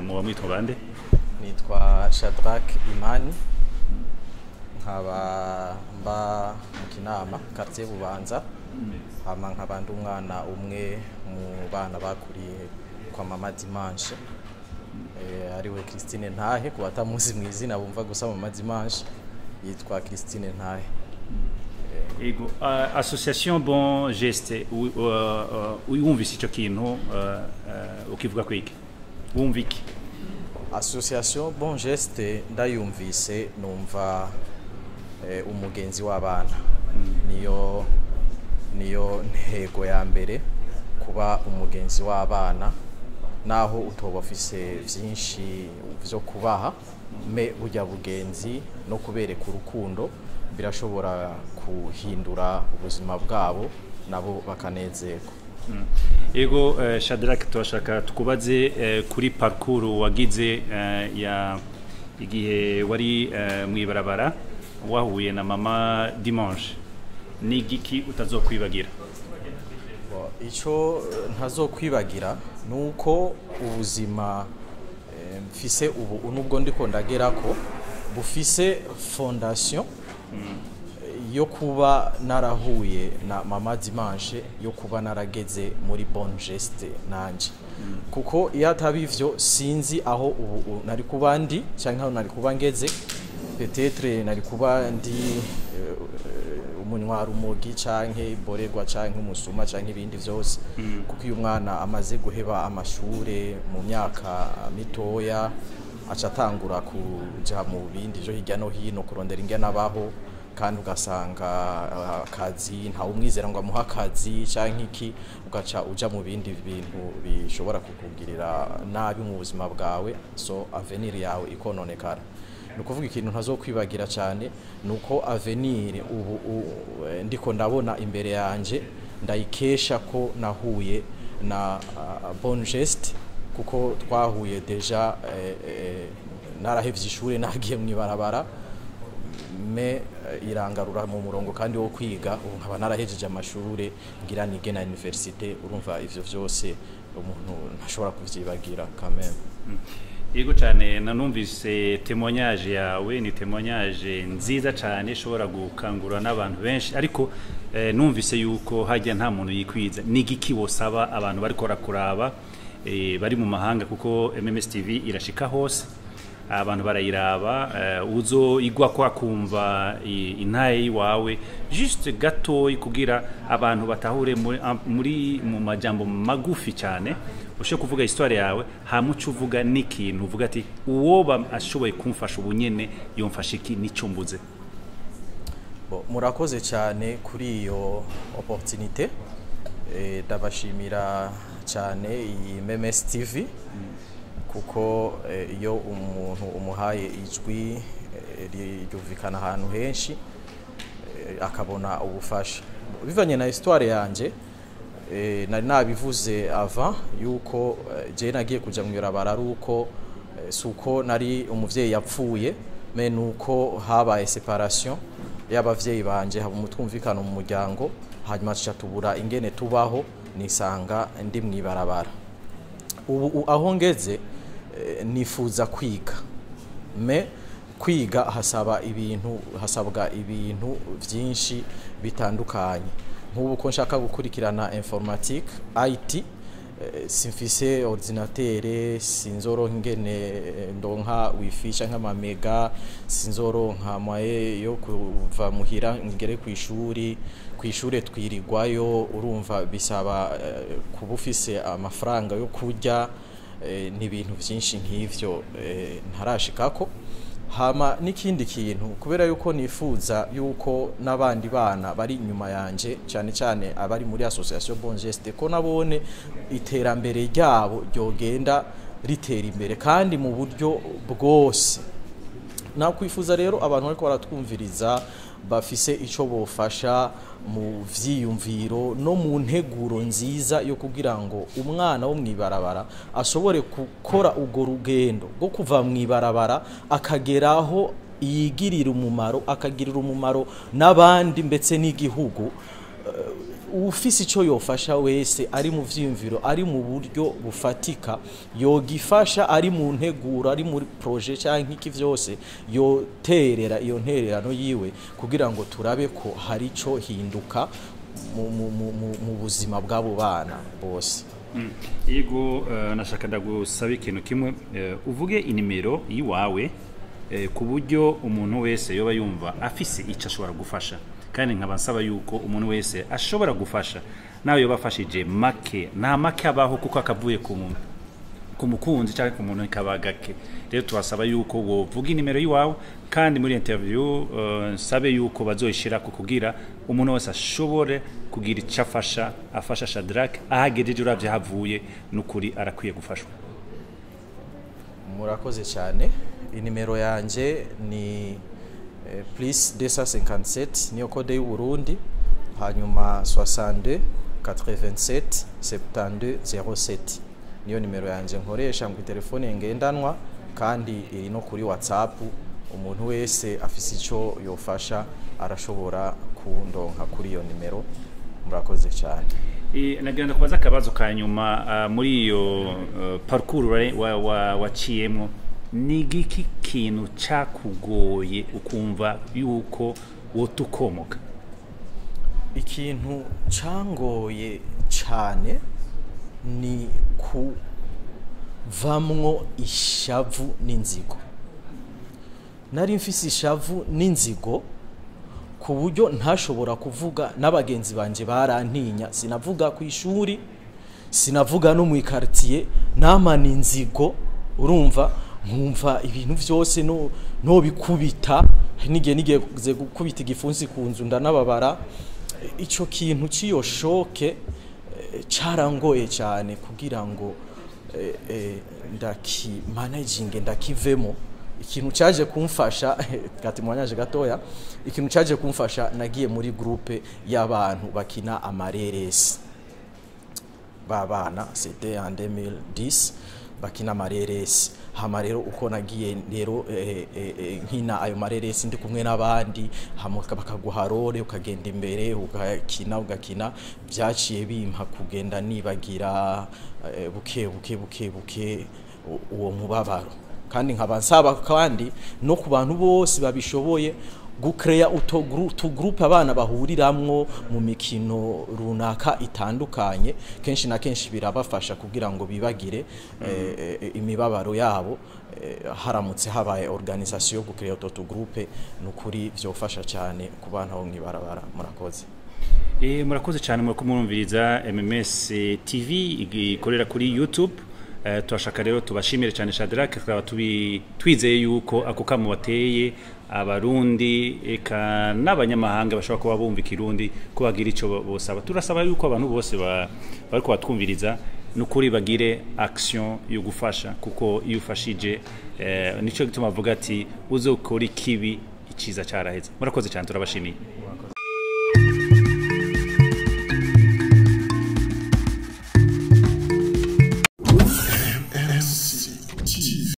muba mwitwa bande nitwa Shadrack Imani nkaba mba mu kinama quartier Bubanza hama nkaba ndi umwana umwe mu bana bakuriye kwa mama Dimanche eh, ariwe Christine Ntahe ku batamuzi mu izina bumva gusa mama Dimanche yitwa Christine Ntahe Ego, uh, association bon geste u- uh, uh, uyumvise ico kintu uh, uh, ukivuga kwiki wumva iki association bon geste ndayumvise numva eh, umugenzi w'abana niyo niyo ntego ya mbere kuba umugenzi w'abana naho utoba ufise vyinshi vyo kubaha me burya bugenzi no kubereka urukundo birashobora kuhindura ubuzima bwabo nabo bakanezerwa Ego uh, Shadrack turashaka tukubaze uh, kuri parcours wagize uh, ya igihe wari uh, mwibarabara wahuye na mama Dimanche ni igiki utazokwibagira Bo, Ico eh, ntazokwibagira nuko ubuzima eh, mfise ubu nubwo ndiko ndagerako bufise fondation eh, yo kuba narahuye na mama Dimanche yo kuba narageze muri bonne geste nanje kuko iyo ataba ivyo sinzi aho ubu ubu nari kuba ndi canke aho nari kuba ngeze peut-être nari kuba ndi eh, umunywa umugi canke iborerwa canke umusuma canke ibindi vyose kuko iyo umwana amaze guheba amashure mu myaka mitoya aca atangura kuja mu bindi vyo hirya no hino kurondera ingene abaho kandi ugasanga ah, akazi ntawe umwizera ngo amuhe akazi canke iki ugaca uja mu bindi bintu bishobora kukugirira nabi mu buzima bwawe so avenir yawe ikononekara ni ukuvuga ikintu ntazokwibagira cyane ni uko avenir ubu u- eh, ndiko ndabona imbere yanjye ndayikesha ko nahuye na uh, bon geste kuko twahuye deja eh, eh, narahevye ishuri nagiye mu ibarabara me eh, irangarura mu murongo kandi wo kwiga ubu nkaba narahejeje amashure ngira nige na universite urumva ivyo vyose umuntu ntashobora kuvyibagira quand même Yego cyane nanumvise témoignage yawe ni témoignage nziza cyane ishobora gukangura n'abantu benshi ariko eh, numvise yuko hajya nta muntu yikwiza ni igiki wosaba abantu bariko rakuraba eh, bari mu mahanga kuko MMS TV irashika hose abantu barayiraba eh, uzo igwa ko akumva i- intaye iwawe juste gatoyi kugira abantu batahure muri, am- muri mu majambo magufi cyane ushobora kuvuga histoire yawe hamuca uvuga n'ikintu uvuga ati uwo ashoboye kumfasha ubunyene yomfasha iki n'icyo mbuze Bo, murakoze cyane kuri iyo opportunité Eh, ndabashimira cyane iyi MMS TV kuko eh, iyo umuntu umuhaye ijwi eh, ri- ryumvikana ahantu henshi eh, akabona ubufasha bivanye na histoire yanje eh, nari nabivuze avant yuko eh, je nagiye kuja mu ibarabara ari uko eh, si uko nari umuvyeyi yapfuye me nuko habaye separation y'abavyeyi banje haba umutwumvikano mu muryango hanyuma tuca tubura ingene tubaho nisanga ndi mu ibarabara ubu u- aho ngeze eh, nifuza kwiga me kwiga hasaba ibintu hasabwa ibintu byinshi bitandukanye nk'ubu ko nshaka gukurikirana informatique IT eh, simfise ordinatere sinzoronka ingene eh, ndonka wifi canke amamega sinzoronka maye yo kuva muhira ngere ku ishuri ku ishure twirirwayo urumva bisaba eh, kuba ufise amafaranga yo kurya eh, n'ibintu byinshi nk'ivyo eh, ntarashikako hama n'ikindi kintu kubera yuko nifuza yuko n'abandi bana bari inyuma yanje cyane cyane abari muri association bon geste ko nabone iterambere ryabo ryogenda ritera imbere kandi mu buryo bwose nakwifuza rero abantu bariko baratwumviriza bafise ico bofasha mu vyiyumviro no mu nteguro nziza yo kugira ngo umwana wo mwibarabara ashobore gukora urwo rugendo rwo kuva mwibarabara akageraho yigirira umumaro akagirira umumaro n'abandi mbetse n'igihugu ufise icyo yofasha wese ari mu vyiyumviro ari mu buryo bufatika yogifasha ari mu nteguro ari muri proje cyangwa iki vyose yoterera iyo ntererano yiwe kugira ngo turabe ko hari ico hinduka mu, mu, mu, mu, mu buzima bw'abo bana bose yego eh, nashaka ndagusaba ikintu kimwe eh, uvuge inimero yiwawe eh, ku buryo umuntu wese yoba yumva afise icyo ashobora gufasha kandi nkaba nsaba yuko umuntu wese ashobora gufasha nawe yoba afashije make nta make abaho kuko akavuye ku muntu ku mukunzi cyangwa ku muntu kaba gake rero tubasaba yuko wovuga inimero y'iwawe kandi muri interview uh, nsabe yuko bazoyishira ku kugira umuntu wese ashobore kugira icyo afasha afasha Shadrack ahagejeje uravye havuye n'ukuri arakwiye gufashwa murakoze cyane inimero yanjye ni eh, plus 257 niyo kode y'u Burundi hanyuma 62 87 72 07 niyo nimero yanjye nkoresha mu telefone ngendanwa kandi iri no kuri whatsapp umuntu wese afise icyo yofasha arashobora kundonka kuri iyo nimero murakoze cyane E, nagira ndakubaza akabazo ka nyuma uh, muri iyo uh, parcours wari- wa- wa- waciyemwo ni giki kintu cakugoye ukumva yuko wotukomoka ikintu cangoye cyane ni kuvamwo ishavu n'inzigo nari mfise ishavu n'inzigo ku buryo ntashobora kuvuga n'abagenzi banje barantinya sinavuga ku ishuri sinavuga no mu ikartier namana inzigo urumva nkumva ibintu byose no no bikubita n'igihe nigeze gukubita igifunsi ku nzu ndanababara icyo kintu cy'iyo shoke eh, carangoye cyane kugira ngo eh, eh, ndakimanaginge ndakivemo ikintu cyaje kumfasha gatimwanyaje gatoya ikintu cyaje kumfasha nagiye muri groupe y'abantu bakina amareresi babana c'était en 2010 bakina amareresi hama rero uko nagiye rero eh, eh, eh, nkina ayo mareresi ndi kumwe n'abandi hama bakaguha role ukagenda imbere ugakina ugakina byaciye bimpa kugenda nibagira eh, buke buke buke buke u- uwo mubabaro kandi nkaba nsaba kandi no ku bantu bose babishoboye gukereya utugrupe abana bahuriramwo mu mikino runaka itandukanye kenshi na kenshi birabafasha kugira ngo bibagire eh, eh, imibabaro yabo eh, haramutse habaye organisation yo gukereya utwo tugrupe ni ukuri byofasha cyane ku bana bo mw'ibarabara murakoze E, murakoze cyane murako murumviriza MMS TV ikorera kuri YouTube Uh, turashaka rero tubashimire cyane Shadrack tukaba tubi twizeye yuko ako kamo bateye abarundi eka n'abanyamahanga bashobora kuba bumva ikirundi ko bagira icyo bosaba turasaba yuko abantu bose ba- bariko batwumviriza nukuri bagire action yo gufasha kuko iyo ufashije eh, nico gituma avuga ati uzokora ikibi iciza caraheze murakoze cyane turabashimiye